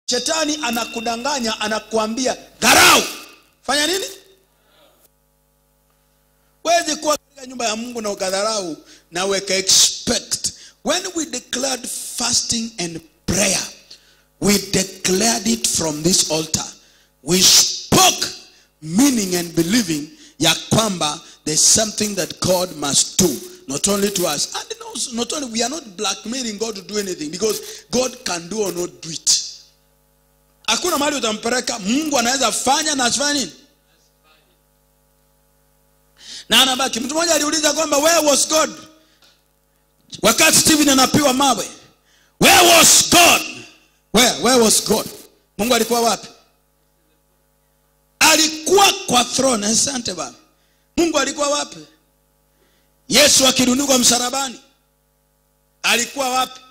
shetani anakudanganya anakuambia dharau fanya nini wezi kuwa katika nyumba ya mungu na ukadharau na weka expect when we declared fasting and prayer we declared it from this altar we spoke meaning and believing ya kwamba there's something that god must do not only to us and also, not only we are not blackmailing god to do anything because god can do or not do it hakuna mahali utampeleka mungu anaweza fanya na asifanye nini na anabaki mtu mmoja aliuliza kwamba where was god wakati stephen anapiwa mawe where was god where, where was god mungu alikuwa wapi alikuwa kwa throne asante bana mungu alikuwa wapi yesu akirundikwa msalabani alikuwa wapi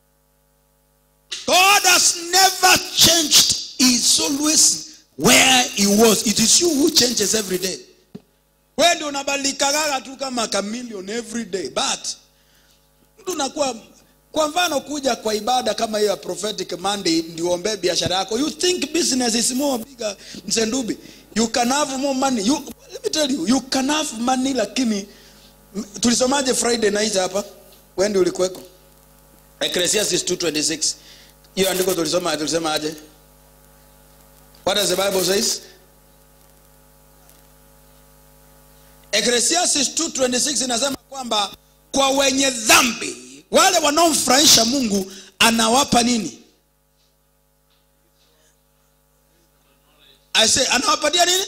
god has never changed He is always where he was it is you who changes every day wewe ndio unabadilikagaga tu kama chameleon every day but mtu unakuwa kwa mfano kuja kwa ibada kama hiyo ya prophetic monday ndio ombee biashara yako you think business is more bigger msendubi you can have more money you, let me tell you you can have money lakini m- tulisomaje friday night hapa wendi ulikuweko ecclesiastes 226 hiyo andiko tulisoma tulisema aje what does the bible says ecclesiastes 226 inasema kwamba kwa wenye dhambi wale wanaomfurahisha mungu anawapa nini I say, anawapatia nini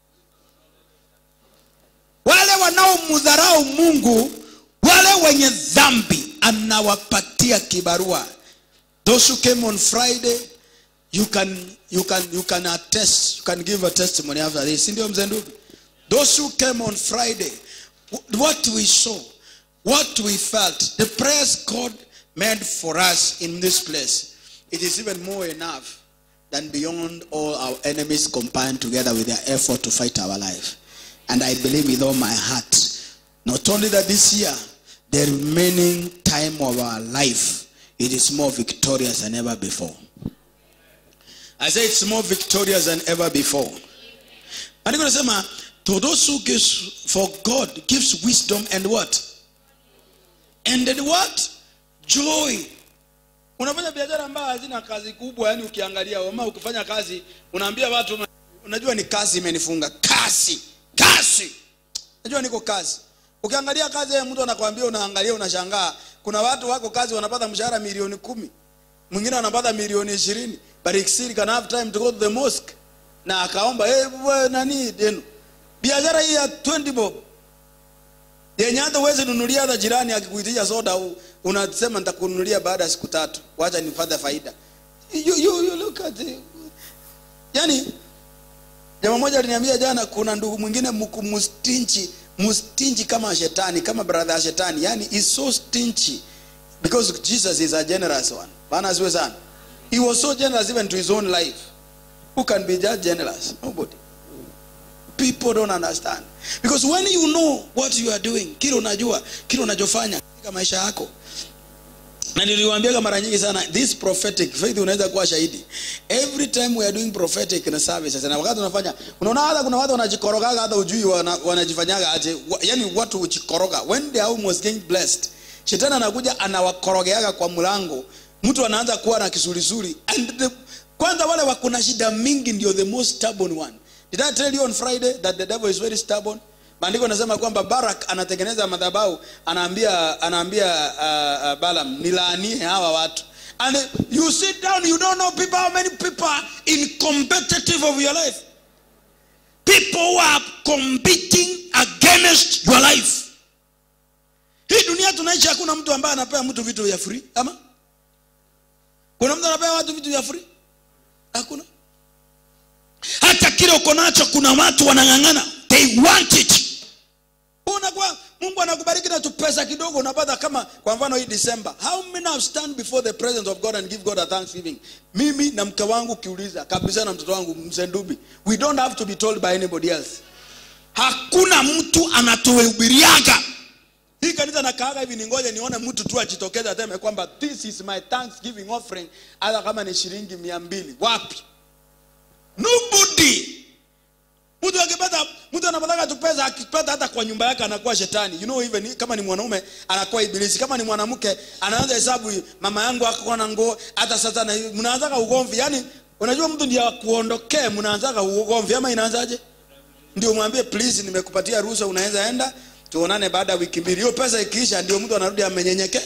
wale wanaomdharau mungu wale wenye dhambi anawapatia kibarua those who came on friday you can you can you can attest you can give a testimony after this Si ndio mzee ndugu those who came on friday wh- what we saw what we felt the prayers god made for us in this place it is even more enough than beyond all our enemies combined together with their effort to fight our life and i believe with all my heart not only that this year the remaining time of our life it is more victorious than ever before I say it's more victorious than ever before. Andiko nasema to those who gives for God gives wisdom and what? And then what? Joy. Unafanya biashara ambayo hazina kazi kubwa, yani ukiangalia ama ukifanya kazi unaambia watu unajua ni kazi imenifunga. Kazi. Kazi. Najua niko kazi. Ukiangalia kazi ya mtu anakwambia unaangalia unashangaa. Kuna watu wako kazi wanapata mshahara milioni kumi mwingine anapata milioni ishirini but he still can have time to go to the mosque na akaomba hey, we, nani denu biashara hii ya 20 bob yenye hata uwezi nunulia hata jirani akikuitisha soda u- unasema nitakununulia baada ya siku tatu wacha nipate faida you, you, you look at it. yani jamaa moja aliniambia jana kuna ndugu mwingine mku- mustinchi mustinchi kama shetani kama brother ya shetani yani is so stingy because jesus is a generous one bana asiwe sana he was so generous even to his own life who can be that generous nobody people don't understand because when you know what you are doing kile unajua kile unachofanya katika maisha yako na niliwaambiaga mara nyingi sana this prophetic faith unaweza kuwa shahidi every time we are doing prophetic na services na wakati unafanya unaona hata kuna watu wanajikorogaga hata ujui wana, wanajifanyaga aje wa, yani watu hujikoroga when they are almost getting blessed shetani anakuja anawakorogeaga kwa mlango mtu anaanza kuwa na kisulisuli and the, kwanza wale wakuna shida mingi ndio the most stubborn one did i tell you on friday that the devil is very stubborn maandiko anasema kwamba barak anatengeneza madhabau anaambia anaambia uh, uh, balam nilaanie hawa watu and you sit down you don't know people how many people are in competitive of your life people who are competing against your life hii dunia tunaishi hakuna mtu ambaye anapea mtu vitu vya free ama kuna mtu anapea watu vitu vya free hakuna hata kile uko nacho kuna watu wanang'ang'ana they want it unakuwa mungu anakubariki na tupesa kidogo unapata kama kwa mfano hii december how many have stand before the presence of god and give god a thanksgiving mimi na mke wangu ukiuliza kabisa na mtoto wangu mzendubi we don't have to be told by anybody else hakuna mtu anatuhubiriaga hii kanisa nakaaga hivi ningoje nione mtu tu ajitokeze aseme kwamba this is my thanksgiving offering hata kama ni shilingi mia mbili wapi nobody mtu akipata mtu anapataka tu pesa akipata hata kwa nyumba yake anakuwa shetani you know even kama ni mwanaume anakuwa ibilisi kama ni mwanamke anaanza hesabu mama yangu akakuwa na nguo hata sasa na mnaanzaga ugomvi yani unajua mtu ndiye akuondokee mnaanzaga ugomvi ama inaanzaje ndio mwambie please nimekupatia ruhusa unaweza enda tuonane baada ya wiki mbili hiyo pesa ikiisha ndio mtu anarudi amenyenyekea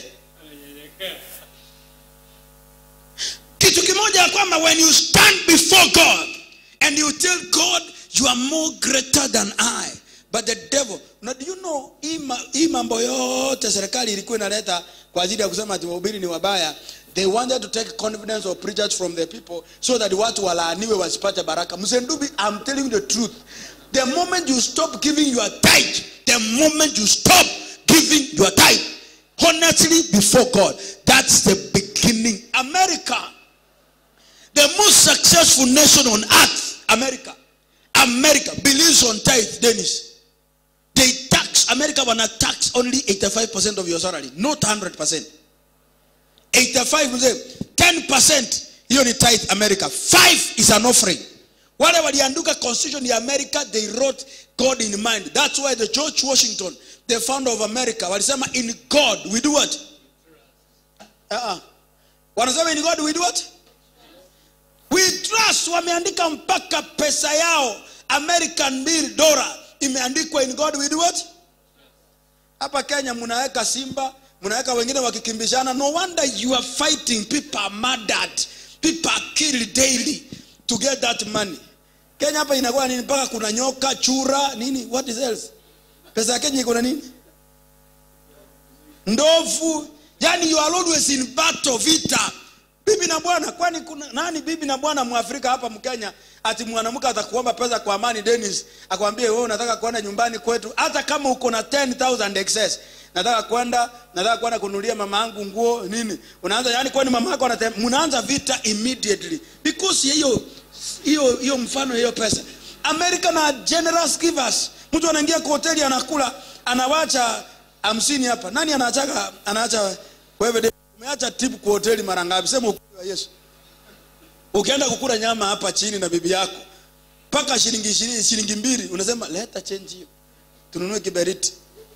kitu kimoja ya kwamba when you stand before god and you tell god you are more greater than i but the devil now, do you know hii ma- hii mambo yote serikali ilikuwa inaleta kwa ajili ya kusema ati wahubiri ni wabaya they wanted to take confidence of preachers from the people so that watu walaaniwe wasipate baraka msendubi i'm telling you the truth the moment you stop giving your tithe the moment you stop giving your tithe honestly before god that's the beginning america the most successful nation on earth america america believes on tithe dennis they tax america wana tax only 85% of your salary not 100% 85 mzee 10% hiyo ni tithe america 5 is an offering wale waliandika constitution ya america they wrote god in mind that's why the george washington the founder of america walisema in god we do what uh-uh. wanasema in god we do what we trust wameandika mpaka pesa yao american bill dollar imeandikwa in god we do what hapa kenya mnaweka simba mnaweka wengine wakikimbishana no wonder you are fighting people are murdered people are killed daily to get that money kenya hapa inakuwa nini mpaka kuna nyoka chura nini what is else pesa ya kenya iko na nini ndovu yani you are always in battle vita bibi na bwana kwani kuna nani bibi na bwana mwafrika hapa mkenya ati mwanamke atakuomba pesa kwa amani denis akwambie wewe unataka kwenda nyumbani kwetu hata kama uko na 10000 excess nataka kwenda nataka kwenda kununulia mama yangu nguo nini unaanza yani kwani mama yako anate- mnaanza vita immediately because ya hiyo hiyo hiyo mfano ya hiyo pesa america na generous givers mtu anaingia kwa hoteli anakula anawacha hamsini hapa nani anaachaga anaacha wewe de- umeacha tip kwa hoteli mara ngapi sema ukweli wa yesu ukienda kukula nyama hapa chini na bibi yako mpaka shilingi ishirini shilingi mbili unasema leta change hiyo tununue kiberiti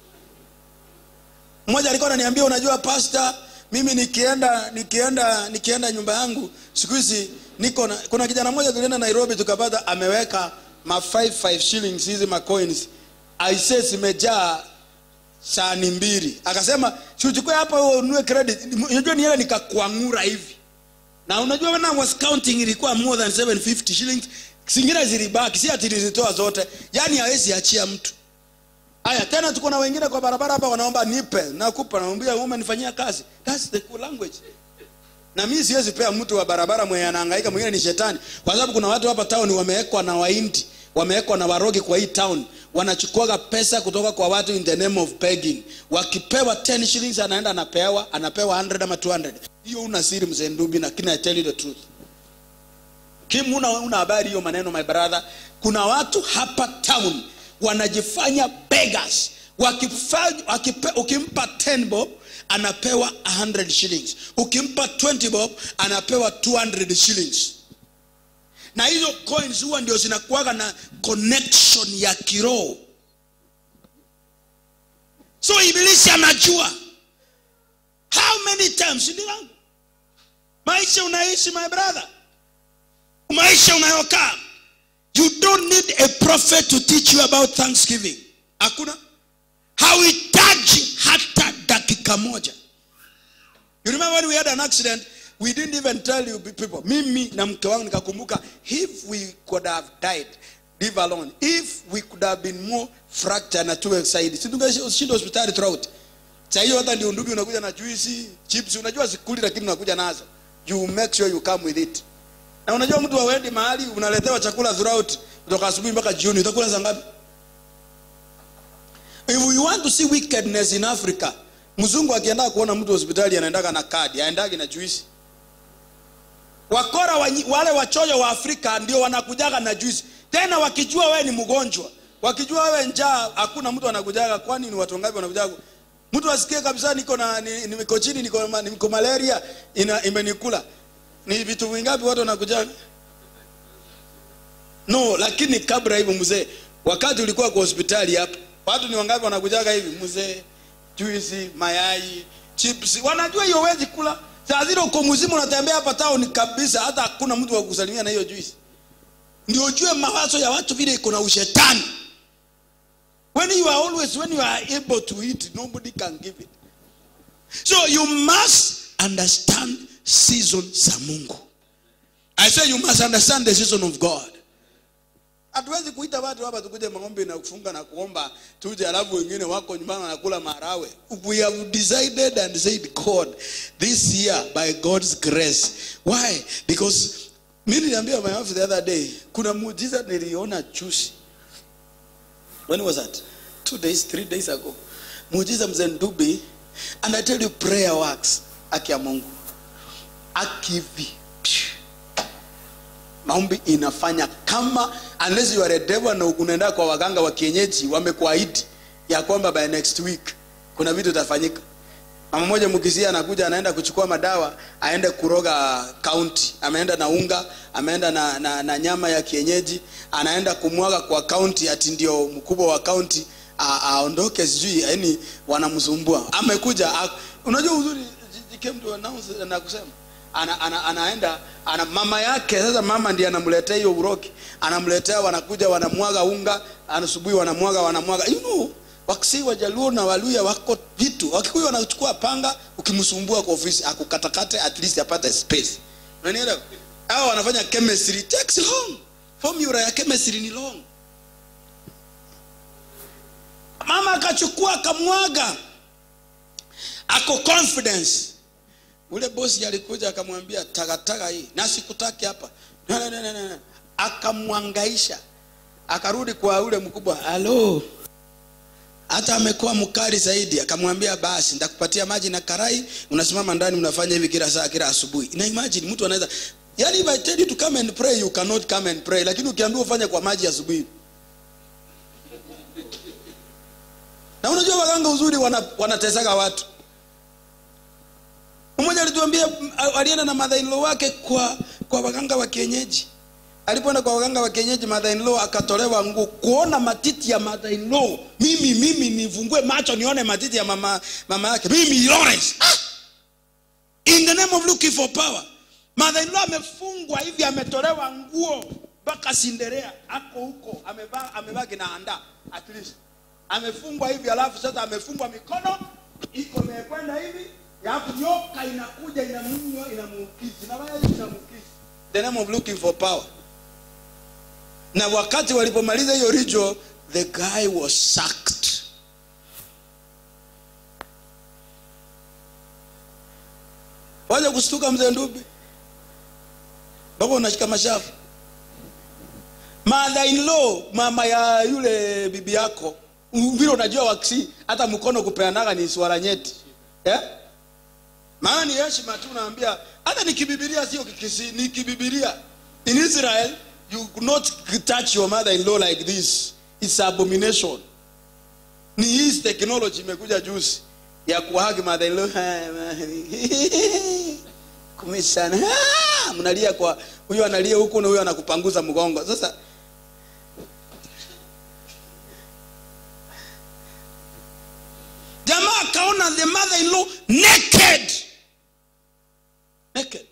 mmoja alikuwa ananiambia unajua pasta mimi nikienda nikienda nikienda nyumba yangu siku hizi niko na kuna kijana mmoja tulienda nairobi tukapata ameweka ma 55 shillings hizi ma coins aise zimejaa sani mbili akasema siuchukue hapa wewe ununue credit unajua ni hela nikakwangura hivi na unajua when I was counting ilikuwa more than 750 shillings zingine zilibaki si ati nilizitoa zote yani hawezi achia mtu haya tena tuko na wengine kwa barabara hapa wanaomba nipe nakupa naambia umenifanyia kazi that's the cool language na mimi siwezi pea mtu wa barabara mwenye anahangaika mwingine ni shetani kwa sababu kuna watu hapa town wamewekwa na waindi wamewekwa na warogi kwa hii town wanachukuaga pesa kutoka kwa watu in the name of begging wakipewa 10 shillings anaenda anapewa anapewa 100 ama 200 hiyo una siri mzee ndubi lakini i tell you the truth kim una, una habari hiyo maneno my brother kuna watu hapa town wanajifanya beggars wakifanya wakipe, ukimpa 10 bob anapewa 100 shillings ukimpa 20 bob anapewa 200 shillings na hizo coins huwa ndio zinakuwaga na connection ya kiroho so ibilisi anajua how many times ndio wangu maisha unaishi my brother maisha unayokaa you don't need a prophet to teach you about thanksgiving hakuna hauhitaji hata dakika moja you remember when we had an accident we didn't even tell you people mimi na mke wangu nikakumbuka if we could have died live alone if we could have been more fractured na tuwe saidi situngeshinda hospitali throughout saa hiyo hata ndio ndugu unakuja na juisi chips unajua sikuli lakini unakuja nazo you make sure you come with it na unajua mtu awendi mahali unaletewa chakula throughout kutoka asubuhi mpaka jioni utakula saa ngapi if we want to see wickedness in africa mzungu akienda kuona mtu hospitali anaendaga na kadi aendagi na juisi wakora wa, wale wachoyo wa afrika ndio wanakujaga na juisi tena wakijua wewe ni mgonjwa wakijua wewe njaa hakuna mtu anakujaga kwani ni watu wangapi wanakujaga mtu asikie kabisa niko na ni- niko chini niko, ma- niko malaria ina, imenikula ni vitu vingapi watu wanakuja no lakini kabla hivyo mzee wakati ulikuwa kwa hospitali hapa watu ni wangapi wanakujaga hivi mzee juisi mayai chips wanajua hiyo wezi kula saa zile uko mzima unatembea hapa town kabisa hata hakuna mtu wa kusalimia na hiyo juisi ndio ujue mawazo ya watu vile iko na ushetani when you are always when you are able to eat nobody can give it so you must understand season za mungu i say you must understand the season of god hatuwezi kuita watu hapa tukuje maombi na kufunga na kuomba tuje alafu wengine wako nyumbani wanakula marawe we have decided and said god this year by god's grace why because mi niliambia my wife the other day kuna muujiza niliona juzi when was that two days three days ago muujiza mzee ndubi and i tell you prayer works aki ya mungu akivi maombi inafanya kama unless you are a devil na unaenda kwa waganga wa kienyeji wamekuahidi ya kwamba by next week kuna vitu itafanyika mama moja mkisia anakuja anaenda kuchukua madawa aende kuroga kaunti ameenda na unga ameenda na, na, na nyama ya kienyeji anaenda kumwaga kwa kaunti ati ndio mkubwa wa kaunti a- aondoke sijui yani wanamsumbua amekuja a- unajua uzuri he came to announce na kusema ana, ana, anaenda ana mama yake sasa mama ndiye anamletea hiyo uroki anamletea wanakuja wanamwaga unga asubuhi wanamwaga wanamwaga you know wakisi wajaluo na waluya wako vitu wakikuyu wanachukua panga ukimsumbua kwa ofisi akukatakate at least apate space unanielewa hao wanafanya chemistry It takes long formula ya chemistry ni long mama akachukua akamwaga ako confidence ule bosi alikuja akamwambia takataka hii na sikutaki hapa Na, na, na, na, na. akamwangaisha akarudi kwa ule mkubwa halo hata amekuwa mkali zaidi akamwambia basi nitakupatia maji na karai unasimama ndani unafanya hivi kila saa kila asubuhi ina imagine mtu anaweza yani if i tell you to come and pray you cannot come and pray lakini ukiambiwa ufanye kwa maji asubuhi na unajua waganga uzuri wana, wanatesaka watu mmoja alituambia m- alienda na mother in law wake kwa kwa waganga wa kienyeji alipoenda kwa waganga wa kienyeji mother in law akatolewa nguo kuona matiti ya mother in law mimi mimi nifungue macho nione matiti ya mama mama yake mimi Lawrence ah! in the name of looking for power mother in law amefungwa hivi ametolewa nguo mpaka Cinderella ako huko amevaa amevaa kinaanda at least amefungwa hivi alafu sasa amefungwa mikono iko imekwenda hivi alafu nyoka inakuja inamunywa inamuukizi inafanya hivi inamuukizi the name of looking for power na wakati walipomaliza hiyo ritual the guy was sacked waja kustuka mzee ndubi mpaka unashika mashafu mother in law mama ya yule bibi yako vile unajua waksi hata mkono kupeanaga ni swala nyeti yeah? maana ni heshima tu naambia hata nikibibilia sio kikisi ni kibibilia in israel you could not touch your mother in law like this it's abomination ni hii technology imekuja juzi ya kuhagi mother in law kumishana Ah, mnalia kwa huyu analia huku na huyu anakupanguza mgongo sasa jamaa akaona the mother in law naked naked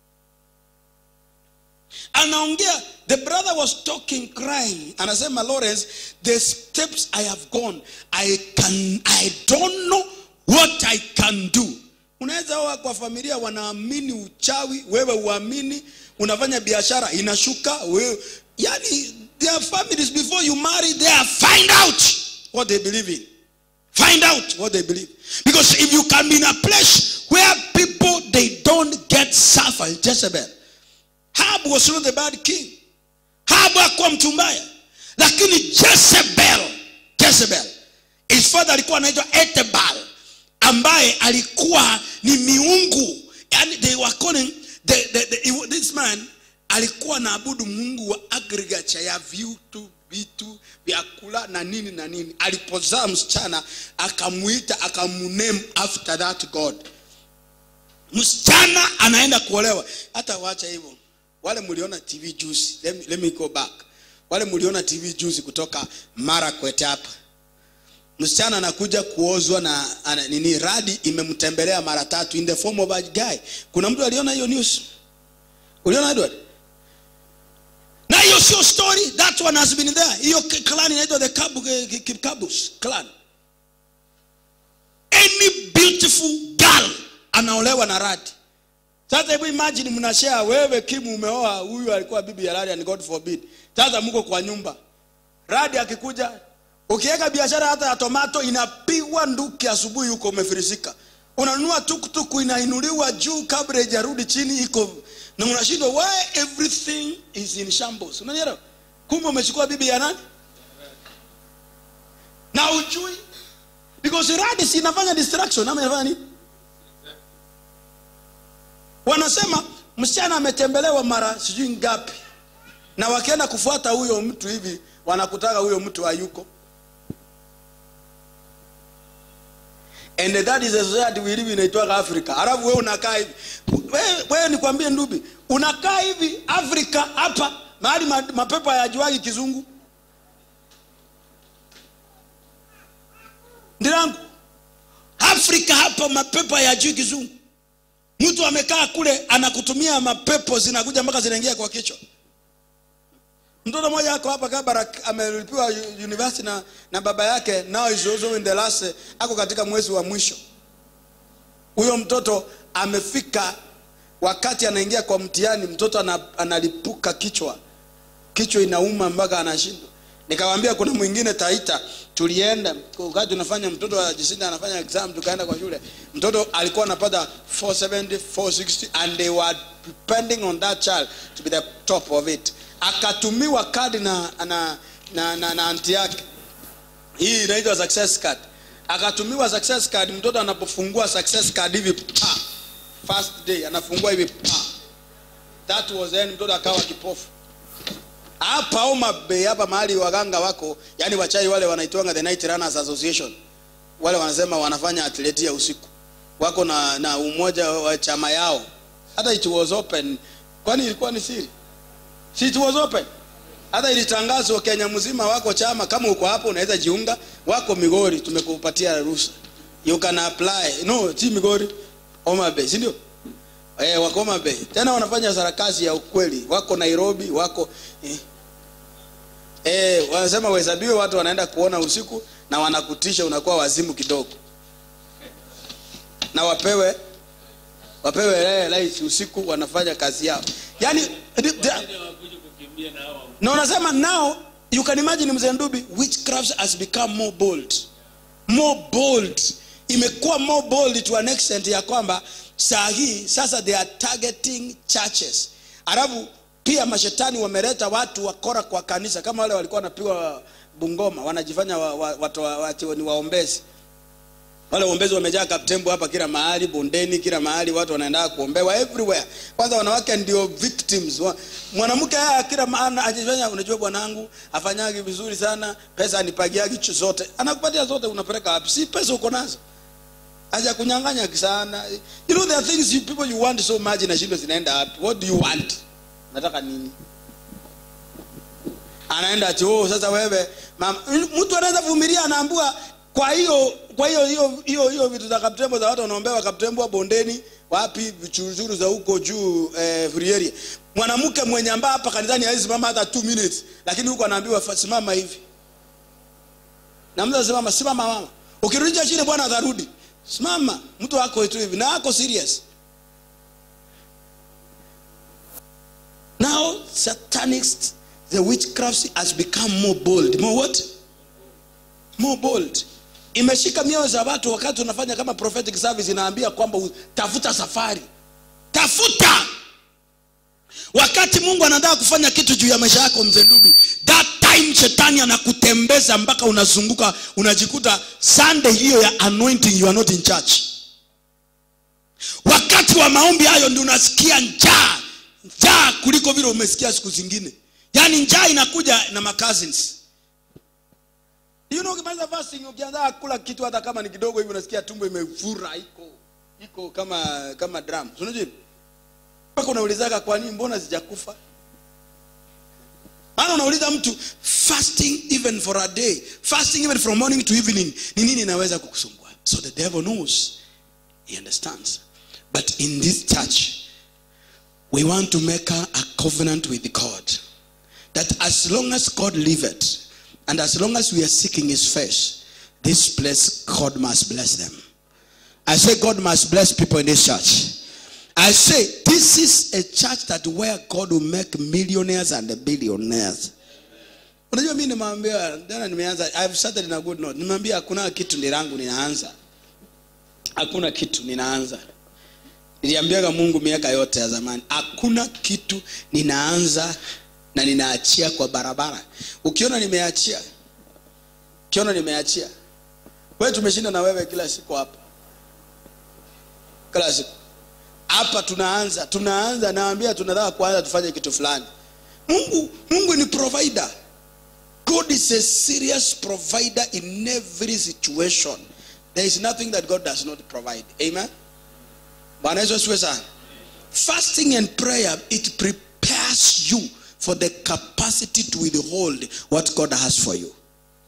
anaongea the brother was talking crying anasema lawrence the steps i have gone i can i don't know what i can do unaweza oa kwa familia wanaamini uchawi wewe uamini unafanya biashara inashuka wewe yani their families before you marry there find out what they believe in Find out what they believe. Because if you can be in a place where people they don't get suffer, Jezebel. Ahab was not a bad king. Ahab hakuwa mtu mbaya. Lakini Jezebel, Jezebel, his father alikuwa anaitwa Etebal ambaye alikuwa ni miungu. Yani they were calling the, the, the, this man alikuwa naabudu mungu wa agriculture ya vitu vitu vyakula na nini na nini alipozaa msichana akamuita akamuname after that god msichana anaenda kuolewa hata wacha hivyo wale mliona tv juzi let me, let me go back wale mliona tv juzi kutoka marakwet hapa msichana anakuja kuozwa na ana, nini radi imemtembelea mara tatu in the form of a guy kuna mtu aliona hiyo news uliona edward na hiyo sio story that one has been there hiyo k- clan inaitwa the Kabu- eh, Ki- kikabus clan any beautiful girl anaolewa na radi sasa hebu imagine mnashare wewe kimu umeoa huyu alikuwa bibi ya radi and god forbid sasa mko kwa nyumba radi akikuja ukiweka biashara hata ya tomato inapigwa nduki asubuhi huko umefirisika unanunua tuktuku inainuliwa juu kabla ijarudi chini iko na unashindwa why everything is in shambles unanielewa kumbe umechukua bibi ya nani na ujui because radi si inafanya distraction ama inafanya nini wanasema msichana ametembelewa mara sijui ngapi na wakienda kufuata huyo mtu hivi wanakutaka huyo mtu hayuko and that is a society we live in inaitwaga africa alafu wewe unakaa hivi wewe, wewe nikwambie ndubi unakaa hivi afrika hapa mahali ma- mapepo hayajuagi kizungu ndirangu afrika hapa mapepo hayajui kizungu mtu amekaa kule anakutumia mapepo zinakuja mpaka zinaingia kwa kichwa mtoto mmoja ako hapa kabarak amelipiwa u- university na, na baba yake now is also in the last ako katika mwezi wa mwisho huyo mtoto amefika wakati anaingia kwa mtihani mtoto ana, analipuka kichwa kichwa inauma mpaka anashindwa nikamwambia kuna mwingine taita tulienda wakati tunafanya mtoto wa jisinda anafanya exam tukaenda kwa shule mtoto alikuwa anapata 470 460 and they were depending on that child to be the top of it akatumiwa kadi na na na, na, na anti yake hii inaitwa success card akatumiwa success card mtoto anapofungua success card hivi pa first day anafungua hivi pa that was then mtoto akawa kipofu hapa Homa Bay hapa mahali waganga wako yani wachai wale wanaitwanga the night runners association wale wanasema wanafanya atleti ya usiku wako na na umoja wa chama yao hata it was open kwani ilikuwa ni siri si it was open hata ilitangazwa Kenya mzima wako chama kama uko hapo unaweza jiunga wako Migori tumekupatia ruhusa you can apply no si Migori Homa Bay si ndio eh wako Homa Bay tena wanafanya sarakasi ya ukweli wako Nairobi wako eh, eh wanasema wahesabiwe watu wanaenda kuona usiku na wanakutisha unakuwa wazimu kidogo na wapewe wapewe eh, light usiku wanafanya kazi yao yani the- the- wakuje kukimbia na hawa na unasema now you can imagine mzee ndubi witchcraft has become more bold more bold imekuwa more bold to an extent ya kwamba saa hii sasa they are targeting churches alafu pia mashetani wameleta watu wakora kwa kanisa kama wale walikuwa wanapigwa bungoma wanajifanya wa, wa, watu wa, watu ni waombezi wale waombezi wamejaa kaptembo hapa kila mahali bondeni kila mahali watu wanaenda kuombewa everywhere kwanza wanawake ndio victims Wa- mwanamke haya kila maana ajifanya unajua bwanangu afanyagi vizuri sana pesa anipagiagi chu- zote anakupatia zote unapeleka wapi si pesa uko nazo aja kunyang'anya sana you know there are things you, people you want so much na shindo zinaenda wapi what do you want nataka nini anaenda ati oh, sasa wewe mama mtu anaweza vumilia anaambua kwa hiyo kwa hiyo hiyo hiyo hiyo vitu za kaptembo za watu wanaombewa kaptembo bondeni wapi vichuruzuru za huko juu eh, free area mwanamke mwenye ambaye hapa kanisani hawezi simama hata 2 minutes lakini huko anaambiwa fa- simama hivi na mtu anasimama simama mama ukirudisha chini bwana atarudi simama mtu ako tu hivi na ako serious now satanics the witchcraft has become more bold more what more bold imeshika mioyo za watu wakati unafanya kama prophetic service inaambia kwamba u- tafuta safari tafuta wakati mungu anataka kufanya kitu juu ya maisha yako mzee ndubi that time shetani anakutembeza mpaka unazunguka unajikuta sunday hiyo ya anointing you are not in church wakati wa maombi hayo ndio unasikia njaa njaa kuliko vile umesikia siku zingine yaani njaa inakuja na macousins you know ukimaliza fasting ukianza kula kitu hata kama ni kidogo hivi unasikia tumbo imefura iko iko kama kama drum Si unajua hivyo? mpaka unaulizaga kwa nini mbona sijakufa maana unauliza mtu fasting even for a day fasting even from morning to evening ni nini inaweza kukusumbua so the devil knows he understands but in this church we want to make a, a covenant with god that as long as god liveth and as long as we are seeking his face this place god must bless them i say god must bless people in this church I say this is a church that where God will make millionaires and billionaires. Unajua mimi nimwambia jana nimeanza I've started in a good note. Nimwambia hakuna kitu ni langu ninaanza. Hakuna kitu ninaanza. Niliambiaga Mungu miaka yote ya zamani, hakuna kitu ninaanza na ninaachia kwa barabara. Ukiona nimeachia, ukiona nimeachia, wewe tumeshinda na wewe kila siku hapa, kila siku hapa tunaanza tunaanza naambia tunataka kuanza tufanye kitu fulani mungu mungu ni provider god is a serious provider in every situation there is nothing that god does not provide amen bwana yesu asiwe sana fasting and prayer it prepares you for the capacity to withhold what god has for you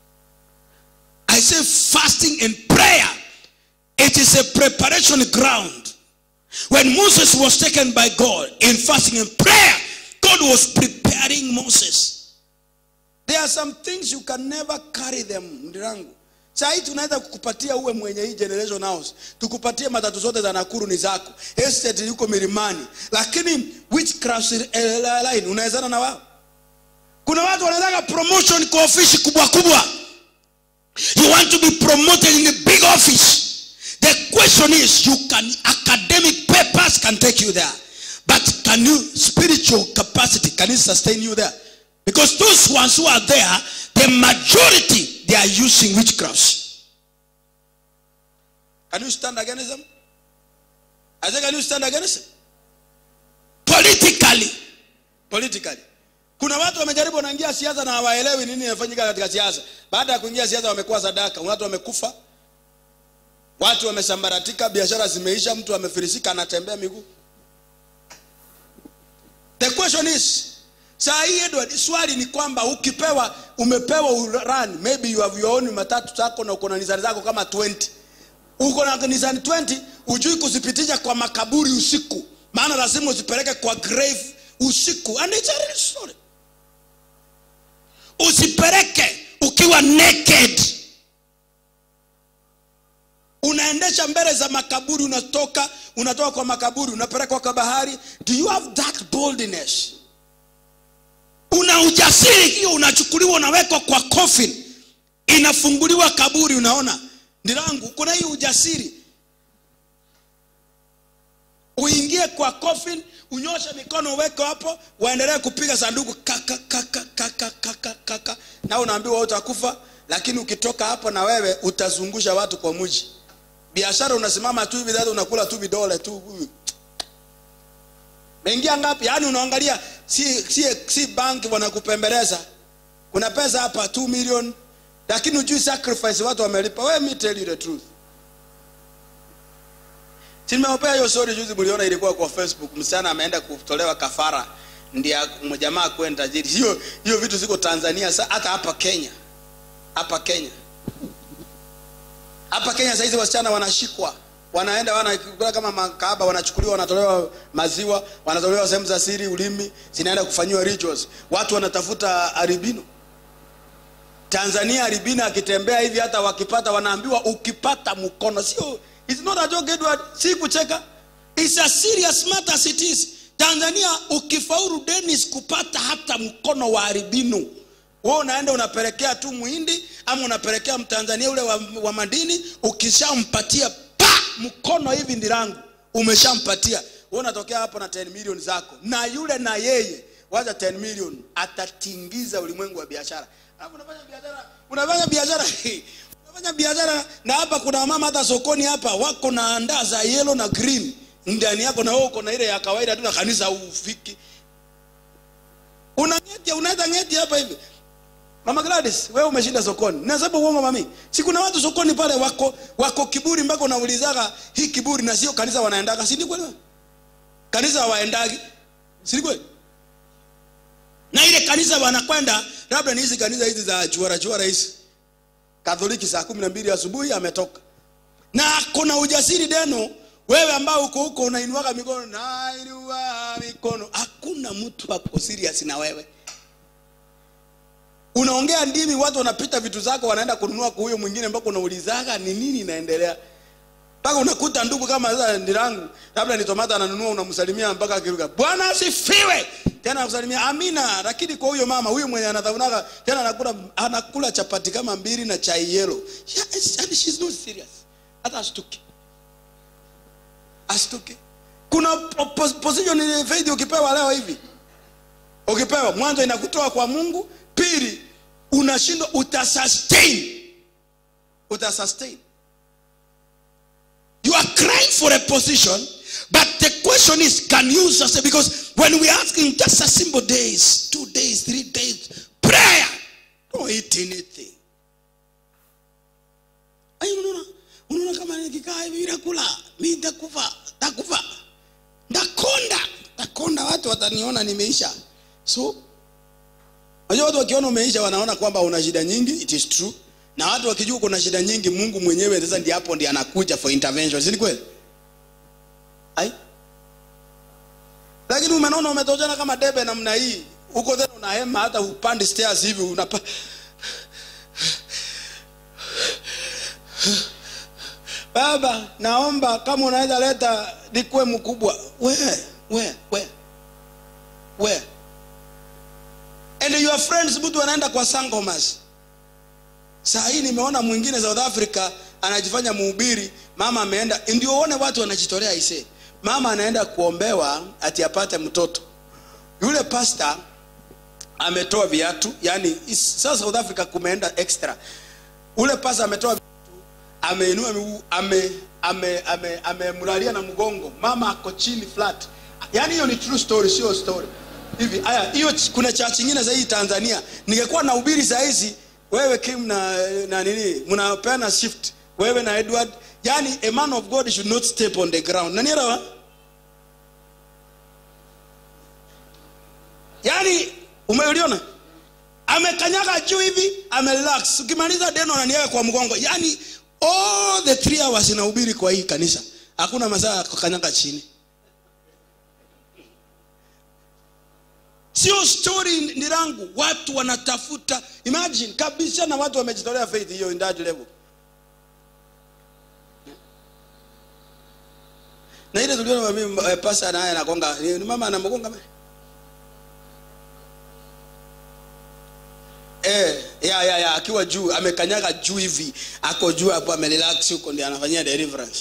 i say fasting and prayer it is a preparation ground when Moses was taken by God in fasting and prayer, God was preparing Moses. There are some things you can never carry them, ndirangu. Saa hii tunaweza kukupatia uwe mwenye hii generation house, tukupatie matatu zote za Nakuru ni zako, estate yuko milimani, lakini witchcraft line unawezana na wao. Kuna watu wanataka promotion kwa ofisi kubwa kubwa. You want to be promoted in a big office. The question is, you can academic papers can take you there, but can you spiritual capacity can it sustain you there? Because those ones who are there, the majority they are using witchcrafts. Can you stand against them? I say, can you stand against them? Politically, politically. Kuna watu wamejaribu wanaingia siasa na hawaelewi nini inafanyika katika siasa. Baada ya kuingia siasa wamekuwa sadaka, watu wamekufa, watu wamesambaratika biashara zimeisha mtu amefirisika anatembea miguu the question is saa hii edward swali ni kwamba ukipewa umepewa urani maybe you have your own matatu zako na uko na nizani zako kama 20 uko na nizani 20 ujui kuzipitisha kwa makaburi usiku maana lazima uzipeleke kwa grave usiku and it's a real story usipeleke ukiwa naked unaendesha mbele za makaburi unatoka unatoka kwa makaburi unapelekwa kwa bahari do you have that boldness una ujasiri hiyo unachukuliwa unawekwa kwa coffin inafunguliwa kaburi unaona ndirangu kuna hii ujasiri uingie kwa coffin unyoshe mikono uweke hapo waendelee kupiga sanduku kaka kaka kaka kaka kaka na unaambiwa utakufa lakini ukitoka hapo na wewe utazungusha watu kwa mji biashara unasimama tu hivi sasa unakula tu vidole tu mengia ngapi yaani unaangalia si, si, si bank wanakupembeleza kuna pesa hapa 2 million lakini ujui sacrifice watu wamelipa we me tell you the truth Si nimeopea hiyo story juzi mliona ilikuwa kwa facebook msichana ameenda kutolewa kafara ndio jamaa kwenda tajiri hiyo hiyo vitu ziko tanzania sa- hata hapa kenya hapa kenya hapa kenya saizi wasichana wanashikwa wanaenda wanakula kama makahaba wanachukuliwa wanatolewa maziwa wanatolewa sehemu za siri ulimi zinaenda kufanyiwa rituals watu wanatafuta aribino tanzania aribino akitembea hivi hata wakipata wanaambiwa ukipata mkono sio it's not a joke Edward si kucheka it's a serious matter as it is tanzania ukifaulu denis kupata hata mkono wa aribino we unaenda unapelekea tu muhindi ama unapelekea mtanzania ule wa, wa madini ukishampatia pa mkono hivi ndirangu umeshampatia we unatokea hapo na 10 million zako na yule na yeye waza 10 million atatingiza ulimwengu wa biashara Alafu unafanya biashara unafanya biashara unafanya biashara na hapa kuna mama hata sokoni hapa wako na andaa za yellow na green ndani yako na wewe uko na ile ya kawaida tu na kanisa ufiki una ngeti unaweza ngeti hapa hivi mama gladys wewe umeshinda sokoni nasema uongo mami si kuna watu sokoni pale wako wako kiburi mpaka unaulizaga hii kiburi na sio kanisa wanaendaga si ni kweli kanisa hawaendagi si ni kweli na ile kanisa wanakwenda labda ni hizi kanisa hizi za chuara chuara hizi katholiki saa kumi na mbili asubuhi ametoka na kuna ujasiri deno wewe ambao uko huko unainuaga mikono nainua mikono hakuna mtu ako serious na wewe unaongea ndimi watu wanapita vitu zako wanaenda kununua kwa huyo mwingine mpaka unaulizaga ni nini inaendelea mpaka unakuta ndugu kama sasa ndirangu labda ni tomata ananunua unamsalimia mpaka akiruka bwana asifiwe tena kusalimia amina lakini kwa huyo mama huyo mwenye anadhaunaga tena anakula anakula chapati kama mbili na chai yelo yeah, and she's not serious hata ashtuki ashtuki kuna po- po- position ile faith ukipewa leo hivi ukipewa mwanzo inakutoa kwa mungu pili unashindwa utasustain utasustain you are crying for a position but the question is can you sustain because when we are asking just a simple days two days three days prayer don't eat anything Ai, unaona unaona kama nikikaa hivi bila kula mi nitakufa nitakufa ndakonda ndakonda watu wataniona nimeisha so unajua watu wakiona umeisha wanaona kwamba una shida nyingi it is true na watu wakijua kuna shida nyingi mungu mwenyewe sasa ndi hapo ndi anakuja for intervention si ni kweli ai lakini umenaona umetoshana kama debe namna hii huko tena unahema hata upandi stairs hivi unapa baba naomba kama unaweza leta nikuwe mkubwa we we we we and your friends mtu anaenda kwa sangomas saa hii nimeona mwingine south africa anajifanya muhubiri mama ameenda ndio uone watu wanajitolea ise mama anaenda kuombewa ati apate mtoto yule pasta ametoa viatu yani is- sasa south africa kumeenda extra ule pasta ametoa viatu ameinua miguu ame ame ame amemlalia na mgongo mama ako chini flat yani hiyo ni true story sio story hivi haya hiyo ch- kuna church nyingine za hii Tanzania ningekuwa na ubiri saa hizi wewe Kim na na nini mnapeana shift wewe na Edward yani a man of God should not step on the ground nanielewa yani umeuliona amekanyaga juu hivi amerelax ukimaliza deno ananiweka kwa mgongo yani all the three hours inahubiri kwa hii kanisa hakuna masaa ya kukanyaga chini sio story ni rangu watu wanatafuta imagine kabisa na watu wamejitolea faith hiyo in that level na ile tuliona mimi eh, pasa naye anagonga ni ni mama anamgonga mimi Eh, ya ya ya akiwa juu amekanyaga juu hivi ako juu hapo amerelax huko ndiye anafanyia deliverance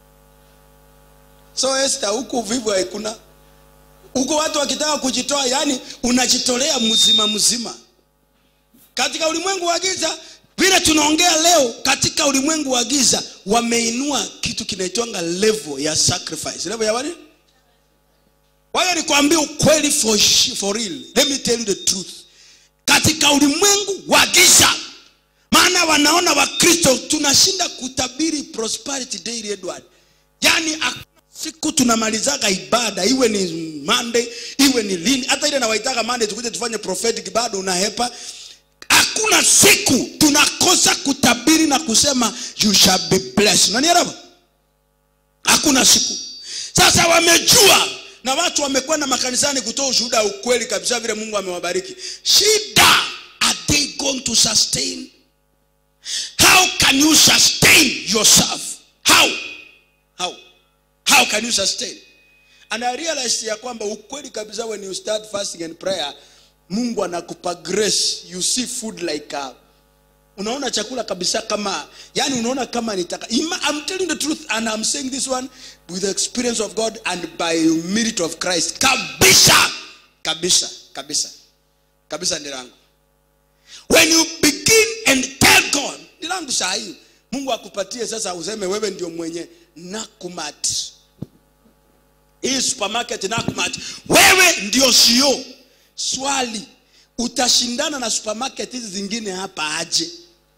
so Esther huku vivu haikuna huko watu wakitaka kujitoa yani unajitolea mzima mzima katika ulimwengu wa giza vile tunaongea leo katika ulimwengu wa giza wameinua kitu kinaitwanga level ya sacrifice level ya wani waya nikwambia ukweli for, shi- for real let me tell you the truth katika ulimwengu wa giza maana wanaona wakristo tunashinda kutabiri prosperity daily edward yaani hakuna siku tunamalizaga ibada iwe ni monday iwe ni lini hata ile nawaitaga monday tukuje tufanye prophetic bado unahepa hakuna siku tunakosa kutabiri na kusema you shall be blessed unanielewa hakuna siku sasa wamejua na watu wamekwenda makanisani kutoa ushuhuda wa ukweli kabisa vile mungu amewabariki shida are they going to sustain how can you sustain yourself how how how can you sustain and i realized ya kwamba ukweli kabisa when you start fasting and prayer mungu anakupa grace you see food like uh, unaona chakula kabisa kama yani unaona kama nitaka Ima- I'm telling the truth and I'm saying this one with the experience of God and by merit of Christ kabisa kabisa kabisa kabisa ndirangu when you begin and tell God ndirangu saa hii Mungu akupatie sasa useme wewe ndio mwenye nakumat hii supermarket nakumat wewe ndio sio swali utashindana na supermarket hizi zingine hapa aje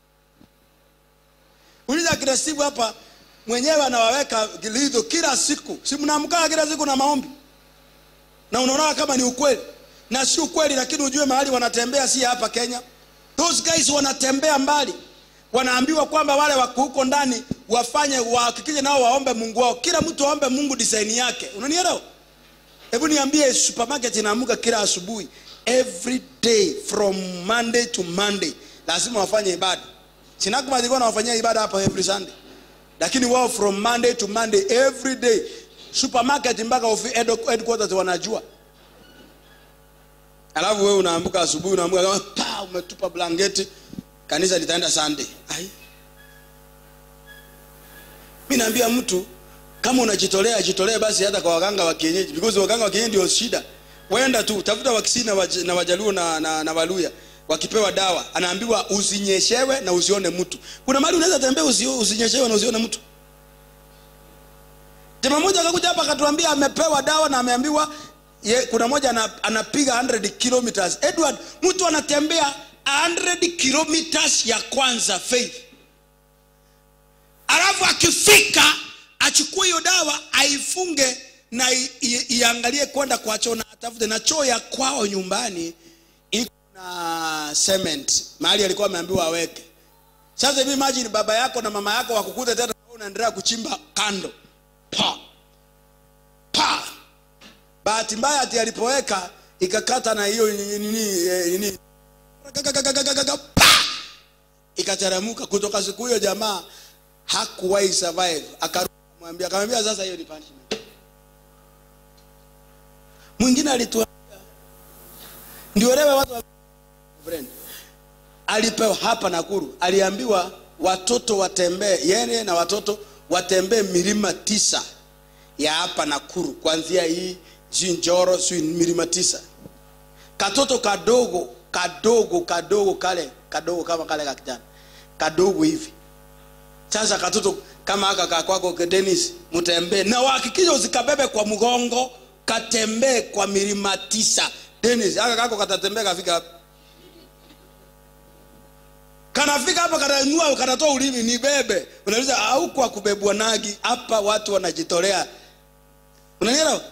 uliza kila siku hapa mwenyewe anawaweka lizo kila siku si mnaamkaa kila siku na maombi na unaona kama ni ukweli na si ukweli lakini ujue mahali wanatembea si hapa kenya those guys wanatembea mbali wanaambiwa kwamba wale wako huko ndani wafanye wahakikishe nao waombe mungu wao kila mtu aombe mungu design yake unanielewa hebu niambie supermarket inaamuka kila asubuhi every day from monday to monday lazima wafanye ibada sinakuma zilikuwa nawafanyia ibada hapa every sunday lakini wao from monday to monday every day supermarket mpaka ofi- head- headquarters wanajua alafu wewe unaamka asubuhi unaamka kama pa umetupa blanketi kanisa litaenda sunday ai mi naambia mtu kama unajitolea jitolee basi hata kwa waganga wa kienyeji because waganga wa kienyeji ndio shida wenda tu tafuta wakisii na, waj, na wajaluo na, na, na waluya wakipewa dawa anaambiwa usinyeshewe na usione mtu kuna mahali unaweza tembea usi, usinyeshewe na usione mtu jamaa moja akakuja hapa akatuambia amepewa dawa na ameambiwa ye, kuna moja ana, anapiga 100 kilometers edward mtu anatembea 100 kilometers ya kwanza faith alafu akifika achukue hiyo dawa aifunge na i- i- iangalie kwenda kwa choo na atafute na choo ya kwao nyumbani iko na cement mahali alikuwa ameambiwa aweke sasa hivi imagine baba yako na mama yako wakukuta tena wewe unaendelea kuchimba kando pa pa bahati mbaya ati alipoweka ikakata na hiyo nini nini eh, nini Gagagagagagaga, pa ikateremka kutoka siku hiyo jamaa hakuwahi survive akarudi akamwambia akamwambia sasa hiyo ni punishment mwingine alituambia ndio lewe watu wa friend alipewa hapa Nakuru aliambiwa watoto watembee yeye na watoto watembee milima tisa ya hapa Nakuru kuanzia hii si Njoro si milima tisa katoto kadogo kadogo kadogo kale kadogo kama kale ka kijana kadogo hivi sasa katoto kama aka kakwako Dennis mtembee na wahakikishe usikabebe kwa mgongo katembee kwa milima tisa Dennis aka kako katatembea kafika wapi? kanafika hapa kanainua kanatoa ulimi ni bebe unauliza au kwa kubebwa nagi hapa watu wanajitolea unanielewa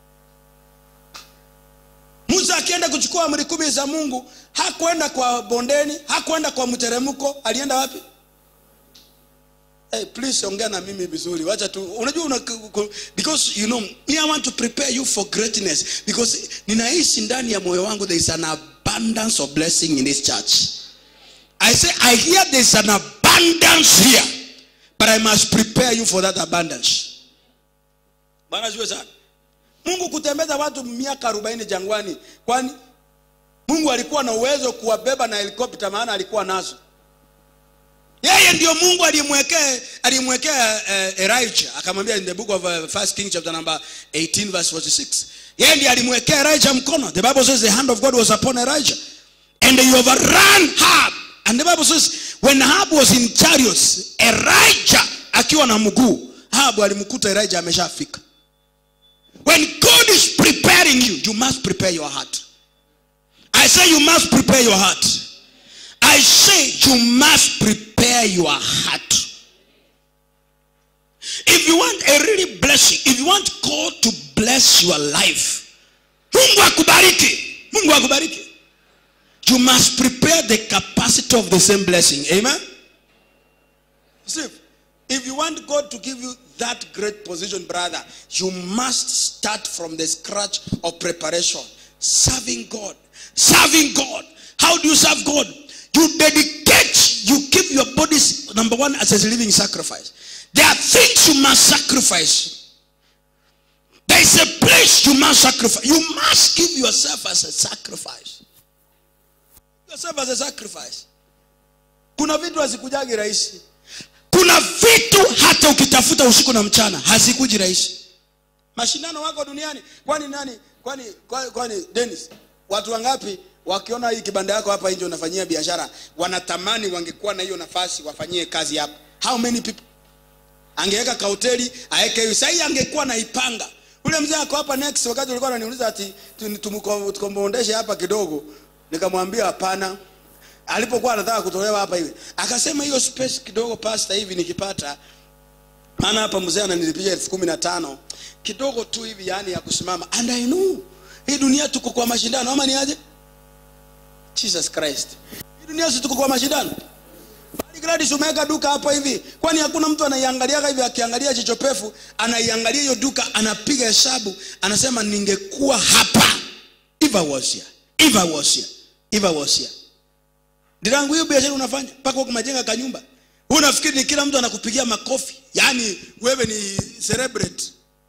musa akienda kuchukua amri kumi za mungu hakwenda kwa bondeni hakwenda kwa mteremko alienda wapi Hey, please ongea na mimi vizuri wacha tu unajua una, ku- because you know me i want to prepare you for greatness because ninaishi ndani ya moyo wangu there is an abundance of blessing in this church i say i hear there is an abundance here but i must prepare you for that abundance bwana siwe sana mungu kutembeza watu miaka arobaini jangwani kwani mungu alikuwa na uwezo kuwabeba na helikopta maana alikuwa nazo yeye ndio mungu aliyemwekea aliyemwekea uh, elijah akamwambia in the book of uh, first king chapter number 18 verse 46 yeye ndiye alimwekea elijah mkono the bible says the hand of god was upon elijah and he overran Ahab. and the bible says when Ahab was in chariots elijah akiwa na mguu Ahab alimkuta elijah ameshafika when god is preparing you you must prepare your heart i say you must prepare your heart I say you must prepare your heart. If you want a really blessing, if you want God to bless your life, Mungu akubariki. Mungu akubariki. You must prepare the capacity of the same blessing. Amen. See, if you want God to give you that great position, brother, you must start from the scratch of preparation. Serving God. Serving God. How do you serve God? You dedicate, you keep your bodies, number one, as a living sacrifice. There are things you must sacrifice. There is a place you must sacrifice. You must give yourself as a sacrifice. Yourself as a sacrifice. Kuna vitu hazikujagi rahisi. Kuna vitu hata ukitafuta usiku na mchana hazikuji rahisi. Mashindano wako duniani. Kwani nani? Kwani kwani, kwani Dennis, watu wangapi wakiona hii kibanda yako hapa nje unafanyia biashara wanatamani wangekuwa na hiyo nafasi wafanyie kazi hapa. How many people? angeweka kahoteli aeke hiyo sahii angekuwa naipanga ule mzee ako hapa next wakati ulikuwa unaniuliza ati tu- tumuko- tukombondeshe hapa kidogo nikamwambia hapana alipokuwa anataka kutolewa hapa hivi akasema hiyo space kidogo pasta hivi nikipata maana hapa mzee ananilipiga elfu kumi na tano kidogo tu hivi yani ya kusimama and i know hii dunia tuko kwa mashindano ama ni aje jesus christ hii dunia si tuko kwa mashindano Bali Gladys umeweka duka hapo hivi kwani hakuna mtu anaiangaliaga hivi akiangalia jicho pefu anaiangalia hiyo duka anapiga hesabu anasema ningekuwa hapa if I was here if I was here if I was here ndirangu hiyo biashara unafanya mpaka huko majenga kanyumba Wewe unafikiri ni kila mtu anakupigia makofi yaani wewe ni celebrate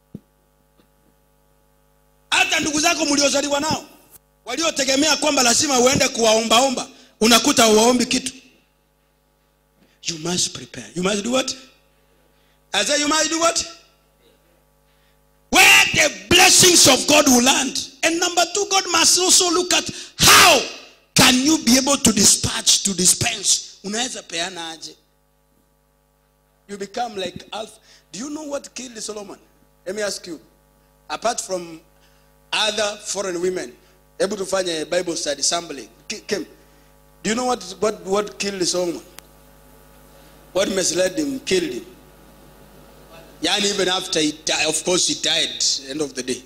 hata ndugu zako mliozaliwa nao waliotegemea kwamba lazima uende kuwaombaomba unakuta uwaombi kitu you must prepare you must do what i say you must do what where the blessings of god will land and number two god must also look at how can you be able to dispatch to dispense unaweza peana aje you become like alpha do you know what killed solomon let me ask you apart from other foreign women able to find a bible study sampling Ki- Kim, do you know what, what, what killed solomon what misled him killed him yani even after he died of course he died end of the day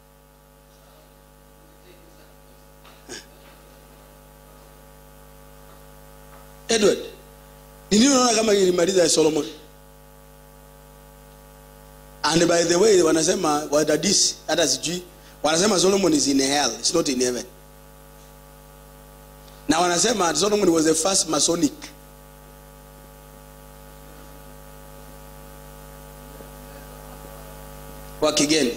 edward ni nini unaona kama ilimaliza solomon and by the way wanasema wadadisi hata sijui wanasema solomon is in hell it's not in heaven na wanasema solomon was the first masonic wa kigeni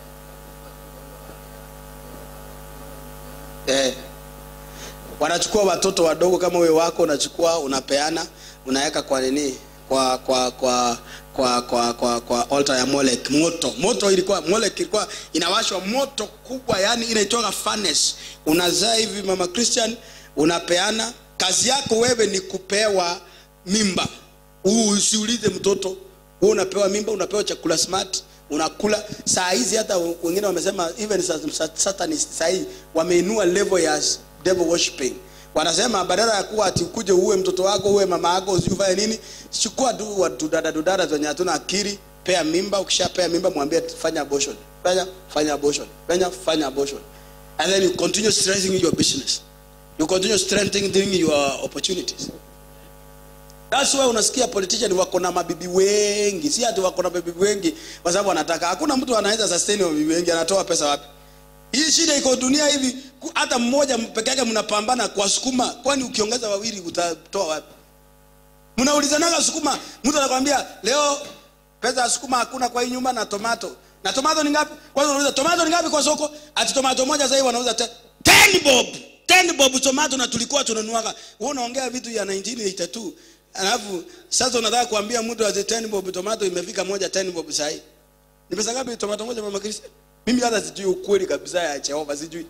eh. wanachukua watoto wadogo kama wewe wako unachukua unapeana unaweka kwa nini kwa kwa kwa kwa kwa kwa kwa altar ya Molek moto moto ilikuwa Molek ilikuwa inawashwa moto kubwa yani inaitoka furnace unazaa hivi mama Christian unapeana kazi yako wewe ni kupewa mimba Huu usiulize mtoto wewe unapewa mimba unapewa chakula smart unakula saa hizi hata wengine wamesema even satanist saa hii wameinua level ya devil worshiping wanasema badala ya kuwa ati ukuje uwe mtoto wako uwe mama yako usifanye nini chukua tu watu dada dada zenye hatuna akili pea mimba ukishapea mimba mwambie fanya abortion fanya fanya abortion fanya fanya abortion and then you continue strengthening your business you continue strengthening your opportunities That's why unasikia politician wako na mabibi wengi, si ati wako na mabibi wengi kwa sababu wanataka. Hakuna mtu anaweza sustain mabibi wengi, anatoa pesa wapi? Hii shida iko dunia hivi, ku- hata mmoja peke yake mnapambana kwa sukuma, kwani ukiongeza wawili utatoa wapi? Mnaulizanaga sukuma, mtu anakwambia leo pesa ya sukuma hakuna kwa hii nyumba na tomato. Na tomato ni ngapi? Kwanza unauliza tomato ni ngapi kwa soko? Ati tomato moja sasa hivi wanauza te- 10 bob. 10 bob tomato na tulikuwa tunanuaga. Wewe unaongea vitu ya 1982. Alafu sasa unataka kuambia mtu ati 10 bob tomato imefika moja 10 bob sasa hivi. Ni pesa ngapi tomato moja mama Kristo? Mimi hata sijui ukweli kabisa ya Jehova sijui.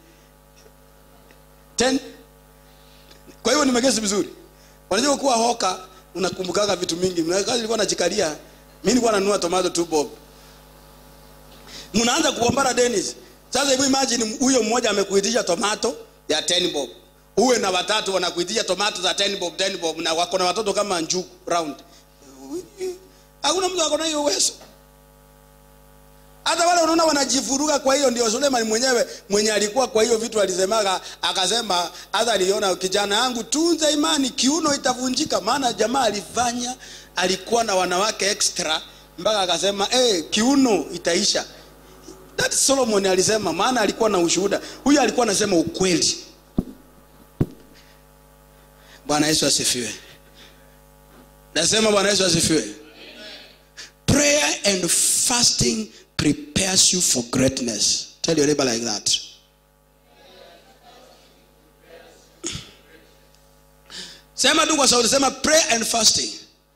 10 Kwa hiyo nimegesi vizuri. Unajua kuwa hoka unakumbukaga vitu mingi. Kazi nilikuwa najikalia. Mimi nilikuwa nanunua tomato 2 bob. Mnaanza kuombana Dennis. Sasa hebu imagine huyo mmoja amekuitisha tomato ya 10 bob. Uwe na watatu wanakuitisha tomato za 10 bob 10 bob na wako na watoto kama njugu round. Hakuna mtu ako na hiyo uwezo. Hata wale unaona wanajifuruga kwa hiyo ndio Suleiman mwenyewe mwenye alikuwa kwa hiyo vitu alisemaga akasema hata aliona kijana yangu tunza imani kiuno itavunjika maana jamaa alifanya alikuwa na wanawake extra mpaka akasema eh kiuno itaisha that Solomon alisema maana alikuwa na ushuhuda huyu alikuwa anasema ukweli Bwana Yesu asifiwe nasema Bwana Yesu asifiwe prayer and fasting prepares you for greatness tell your neighbor like that sema tu kwa sauti sema prayer and fasting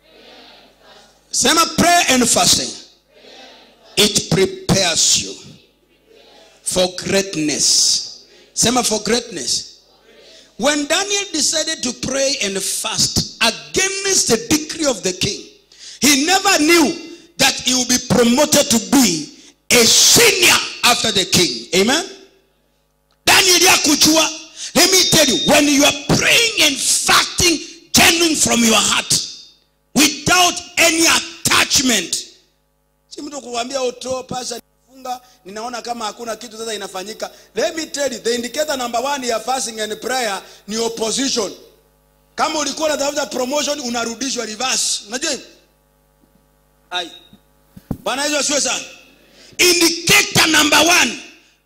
sema prayer and fasting it prepares you for greatness sema for greatness when daniel decided to pray and fast against the decree of the king he never knew that he would be promoted to be a senior after the king amen daniel yakujua let me tell you when you are praying and fasting genuine from your heart without any attachment si mtu kukwambia uto pasha nifunga ninaona kama hakuna kitu sasa inafanyika let me tell you the indicator number one ya fasting and prayer ni opposition kama ulikuwa unatafuta promotion unarudishwa reverse unajua hivyo ai bwana yesu asiwe sana indicator number one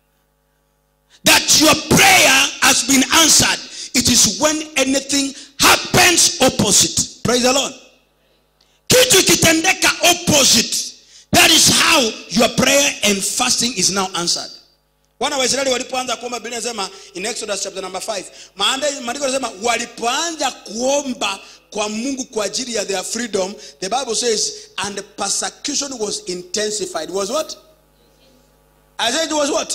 that your prayer has been answered it is when anything happens opposite praise the lord kitu ikitendeka opposite that is how your prayer and fasting is now answered wana wa israeli walipoanza kuomba biblia inasema in exodus chapter number 5 maanda- maandiko yanasema walipoanza kuomba kwa mungu kwa ajili ya their freedom the bible says and the persecution was intensified was what i said it was what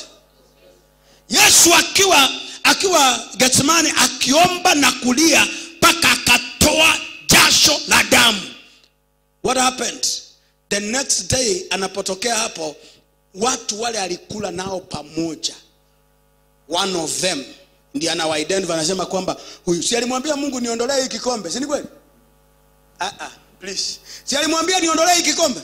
yesu akiwa akiwa getsemani akiomba na kulia mpaka akatoa jasho la damu what happened the next day anapotokea hapo watu wale alikula nao pamoja one of them ndiye anawaidentify anasema kwamba huyu si alimwambia mungu niondolee hii kikombe si ni kweli ah, ah, please si alimwambia niondolee hii kikombe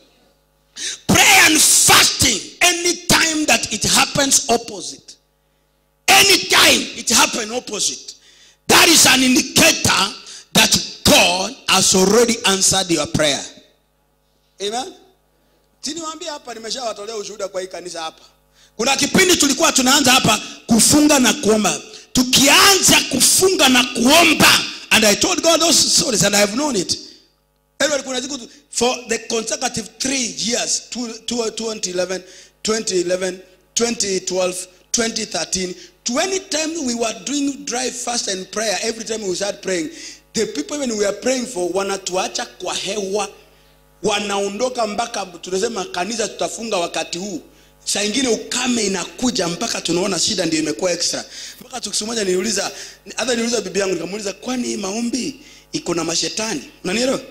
prayer and fasting anytime that it happens opposite anytime it happen opposite that is an indicator that god has already answered your prayer amen siniwambia hapa nimeshawatolea ushuhuda kwa hii kanisa hapa kuna kipindi tulikuwa tunaanza hapa kufunga na kuomba tukianza kufunga na kuomba and i told god those stories and i have known it Anyway, kuna siku tu- for the consecutive three years two- two- 2011 2011 2012 2013 to any time we were doing dry fast and prayer every time we start praying the people even we are praying for wanatuacha kwa hewa wanaondoka mpaka tunasema kanisa tutafunga wakati huu saa ingine ukame inakuja mpaka tunaona shida ndio imekuwa extra mpaka siku moja niliuliza hata niliuliza bibi yangu nikamuuliza kwani hii maombi iko na mashetani unanielewa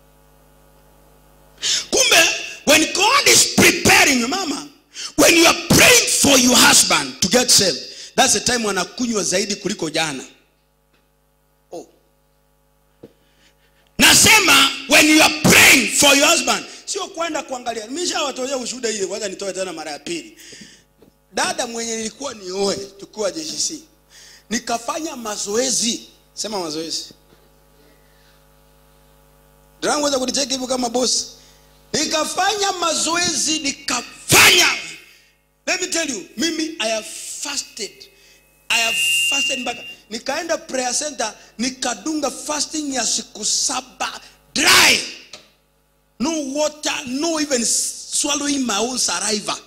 kumbe when god is preparing you mama when you are praying for your husband to get saved that's the time wanakunywa zaidi kuliko jana oh. nasema when you are praying for your husband sio kwenda kuangalia nimeshawatolea ushuhuda ile kwanza nitoe tena mara ya pili dada mwenye nilikuwa nioe tukiwa jcc nikafanya mazoezi sema mazoezi weza kunicheki hivyo kama bosi nikafanya mazoezi nikafanya let me tell you mimi i have fasted i have fasted mpaka nikaenda prayer center nikadunga fasting ya siku saba dry no water no even swallowing my own saliva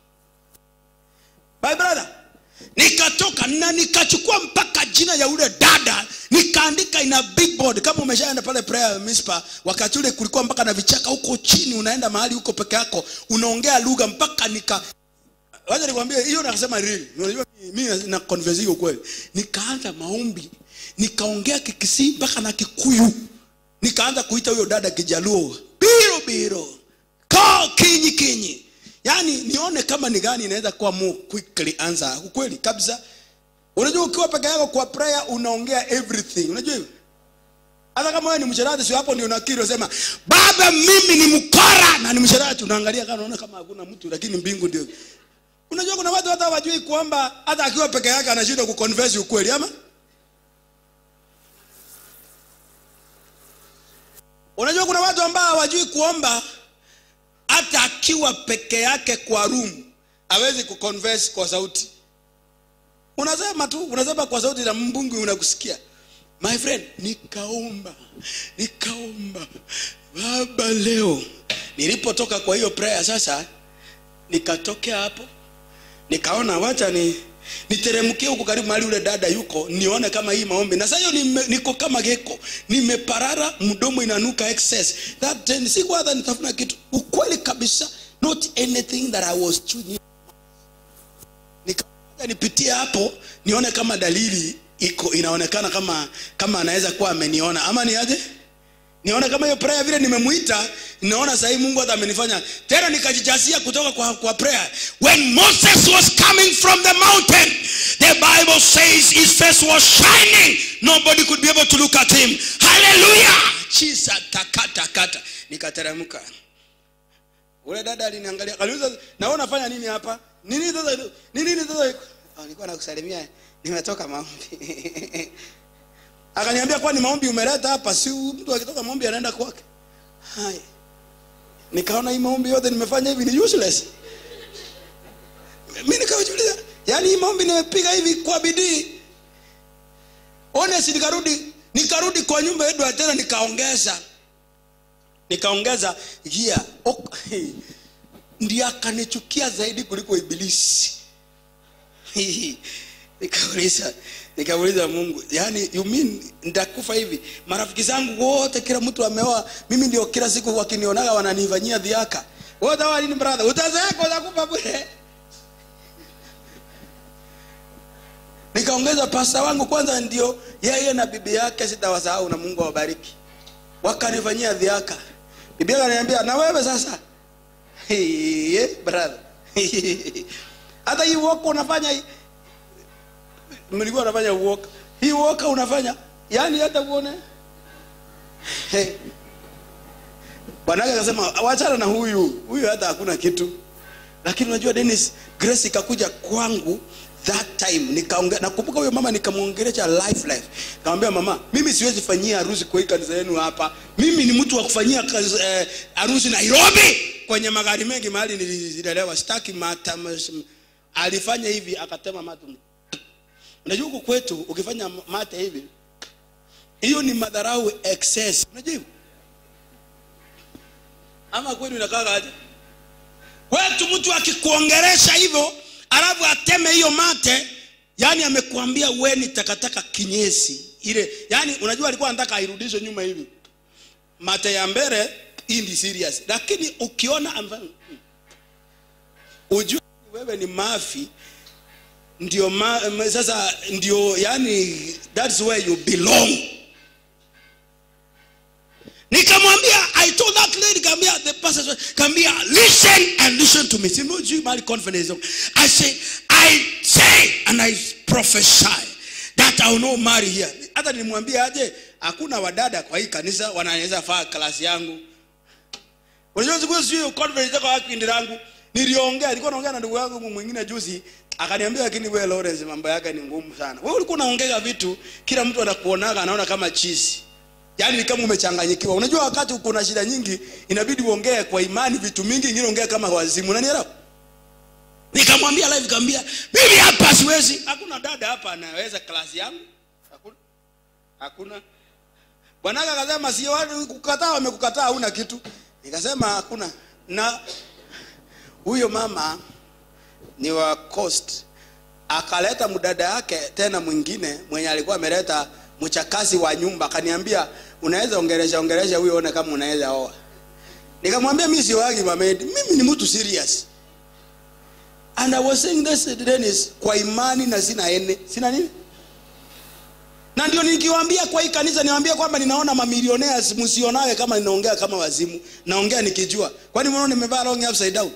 my brother nikatoka na nikachukua mpaka jina ya ule dada nikaandika ina big board kama umeshaenda pale prayer mispa wakati ule kulikuwa mpaka na vichaka huko chini unaenda mahali huko peke yako unaongea lugha mpaka nika wacha nikwambie hiyo nakasema real unajua mimi na converse hiyo kweli nikaanza maombi nikaongea kikisii mpaka na kikuyu nikaanza kuita huyo dada kijaluo biro biro ko kinyi kinyi yaani nione kama ni gani inaweza kuwa more quickly answer ukweli kabisa unajua ukiwa peke yako kwa prayer unaongea everything unajua hivyo hata kama wewe ni msherati sio hapo ndio unakiri unasema baba mimi ni mkora na ni msherati unaangalia kama unaona kama hakuna mtu lakini mbingu ndio unajua kuna watu hata wajui kwamba hata akiwa peke yake anashindwa kuconverse ukweli ama unajua kuna watu ambao hawajui kuomba hata akiwa peke yake kwa room hawezi kuconverse kwa sauti unasema tu unasema kwa sauti na mbungu unakusikia my friend nikaomba nikaomba baba leo nilipotoka kwa hiyo prayer sasa nikatokea hapo nikaona wacha ni niteremkie huko karibu mahali ule dada yuko nione kama hii maombi na sasa hiyo nime- niko kama geko nimeparara mdomo inanuka excess that time sikuwa hata nitafuna kitu ukweli kabisa not anything that i was chewing nikaja nipitie hapo nione kama dalili iko inaonekana kama kama anaweza kuwa ameniona ama ni aje niona kama hiyo prayer vile nimemuita naona sahii mungu hata amenifanya tena nikajijasia kutoka kwa, kwa prayer when moses was coming from the mountain the bible says his face was shining nobody could be able to look at him hallelujah chisa takatakata nikateremka ule dada aliniangalia kaniuliza na wewe unafanya nini hapa nini sasa nini nini sasa oh, nilikuwa nakusalimia nimetoka maombi akaniambia kwani maombi umeleta hapa si mtu akitoka maombi anaenda kwake hai nikaona hii maombi yote nimefanya hivi ni useless mimi nikajiuliza yani hii maombi nimepiga hivi kwa bidii honest nikarudi nikarudi kwa nyumba yetu tena nikaongeza nikaongeza gia ok, ndiye akanichukia zaidi kuliko ibilisi nikauliza nikauliza mungu yani you mean nitakufa hivi marafiki zangu wote kila mtu ameoa mimi ndio kila siku wakinionaga wananifanyia dhiaka wote hawa nini brother utazeeka utakufa bure nikaongeza pasta wangu kwanza ndio yeye na bibi yake sitawasahau na mungu awabariki wakanifanyia dhiaka bibi yake ananiambia na wewe sasa hey, brother hata hii woko unafanya hii mlikuwa unafanya uoka hii uoka unafanya yani hata uone hey. bwanake akasema wachana na huyu huyu hata hakuna kitu lakini unajua Dennis Grace ikakuja kwangu that time nikaongea nakumbuka huyo mama nikamwongelesha life life nikamwambia mama mimi siwezi fanyia harusi kwa hii kanisa yenu hapa mimi ni mtu wa kufanyia kazi, eh, harusi Nairobi kwenye magari mengi mahali nililelewa sitaki mata alifanya hivi akatema mate unajua huku kwetu ukifanya mate hivi hiyo ni madharau excess unajua hivyo ama kwenu inakaa aje kwetu mtu akikuongeresha hivyo alafu ateme hiyo mate yani amekuambia we ni takataka kinyesi ile yani unajua alikuwa anataka airudishe nyuma hivi mate ya mbele hii ni serious lakini ukiona amfano ujue wewe ni mafi ndio ma, sasa ndio yani that's where you belong nikamwambia i told that lady kaambia the pastor kaambia listen and listen to me see no you marry confidence i say i say and i prophesy that i will not marry here hata nilimwambia aje hakuna wadada kwa hii kanisa wanaweza faa klasi yangu unajua siku hiyo confidence kwa kipindi langu niliongea nilikuwa naongea na ndugu yangu mwingine juzi akaniambia lakini wewe Lawrence mambo yake ni ngumu sana wewe ulikuwa unaongea vitu kila mtu anakuonaga anaona kama chizi yaani ni kama umechanganyikiwa unajua wakati kuna shida nyingi inabidi uongee kwa imani vitu mingi ingine ongea kama wazimu unanielewa nikamwambia live nikamwambia mimi hapa siwezi hakuna dada hapa anaweza klasi yangu hakuna hakuna bwanaka akasema sio watu kukataa wamekukataa hauna kitu nikasema hakuna na huyo mama ni wa coast akaleta mdada yake tena mwingine mwenye alikuwa ameleta mchakazi wa nyumba akaniambia unaweza ongelesha ongelesha huyo one kama unaweza oa nikamwambia mimi si wagi mamedi mimi ni mtu serious and i was saying this Dennis kwa imani na sina ene sina nini na ndio nikiwaambia kwa hii kanisa niwaambia kwamba ninaona mamilionea msionawe kama ninaongea kama wazimu naongea nikijua kwani mnaona nimevaa long upside down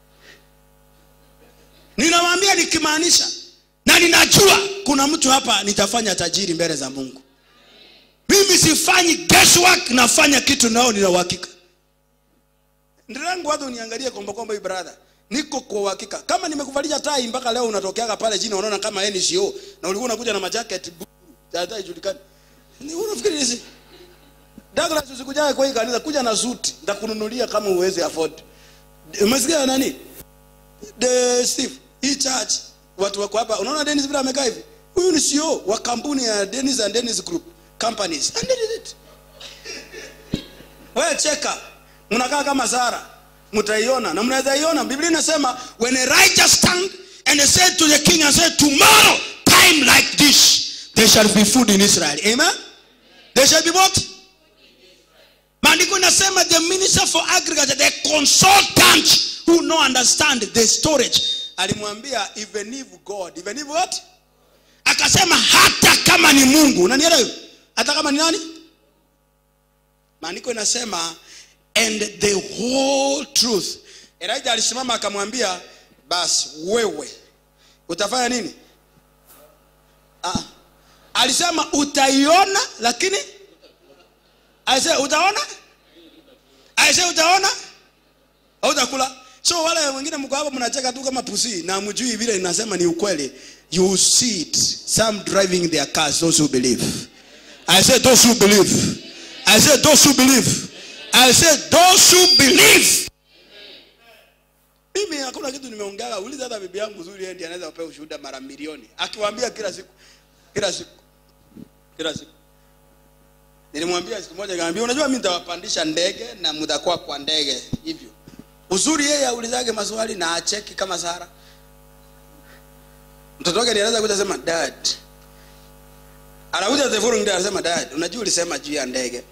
ninawaambia nikimaanisha na ninajua kuna mtu hapa nitafanya tajiri mbele za mungu mimi sifanyi guesswork nafanya kitu nao nina uhakika ndirangu hata uniangalie komba komba hii brother niko kwa uhakika kama nimekuvalisha tai mpaka leo unatokeaga pale chini unaona kama NCO na ulikuwa unakuja na majacket hata ijulikani ni unafikiri nisi Douglas usikujae kwa hii kanisa kuja na suti nitakununulia kama uweze afford umesikia nani the Steve hii church watu wako hapa unaona Dennis vile amekaa hivi huyu ni CEO wa kampuni ya Dennis and Dennis Group companies and did it wewe cheka mnakaa kama Sara mtaiona na mnaweza iona Biblia inasema when a righteous stand and they said to the king and said tomorrow time like this there shall be food in Israel amen there shall be what maandiko inasema the minister for agriculture the consultant who no understand the storage alimwambia even if god even if what akasema hata kama ni mungu unanielewa hata kama ni nani maandiko inasema and the whole truth elijah alisimama akamwambia basi wewe utafanya nini ah. alisema utaiona lakini alisema utaona alisema utaona hautakula so wale wengine mko hapo mnacheka tu kama pusi na mjui vile inasema ni ukweli you see it some driving their cars those who believe i say those who believe i say those who believe i say those who believe mimi hakuna kitu nimeongea uliza hata bibi yangu nzuri yeye ndiye anaweza kupewa ushuhuda mara milioni akiwaambia kila siku kila siku kila siku nilimwambia siku moja nikamwambia unajua mimi nitawapandisha ndege na mtakuwa kwa ndege hivyo uzuri yeye aulizage maswali na acheki kama Sara mtoto wake ndiye anaweza kuja sema dad anakuja the following day anasema dad unajua ulisema juu ya ndege